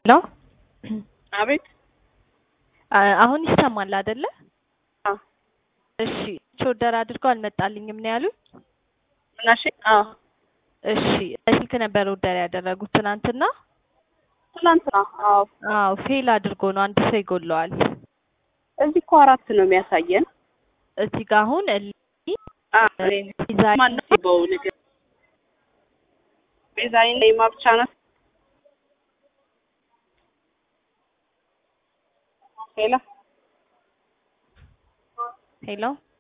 ሄሎ አቤት አ- አሁን ይሰማል አይደለ? አዎ። እሺ ኦርደር አድርገው አልመጣልኝም ነው ያሉኝ። ምናሽ? አዎ እሺ በስልክ ነበር ኦርደር ያደረጉት ትናንትና። ትናንትና። አዎ አዎ ፌል አድርጎ ነው አንድ ሰው ይጎለዋል። እዚህ እኮ አራት ነው የሚያሳየን። እዚህ ጋር አሁን እሊ አዎ ዲዛይን ማነው በው ነገር ቤዛይን ነይማ ብቻ ናት። ሄሎ ሄሎ